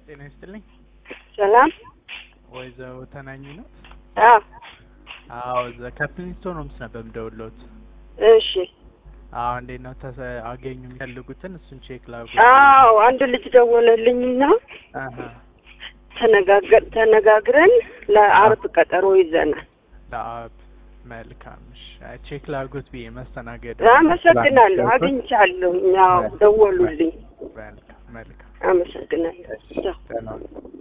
ጤና ይስጥልኝ። ሰላም። ወይዘሮ ተናኝ ነው? አዎ፣ አዎ እዛ ከፕሪንስቶን ሆምስ ነበር የምደውልዎት። እሺ። አዎ እንዴት ነው ተሰ አገኙ የሚፈልጉትን እሱን ቼክ ላድርግ። አዎ፣ አንድ ልጅ ደወለልኝና አሀ ተነጋገር ተነጋግረን ለአርብ ቀጠሮ ይዘናል። ለአብ መልካም። እሺ አይ ቼክ ላድርጉት ብዬ መስተናገድ አመሰግናለሁ። አግኝቻለሁ። ያው ደወሉልኝ። መልካም መልካም። አመሰግናለሁ። ቻው። ደህና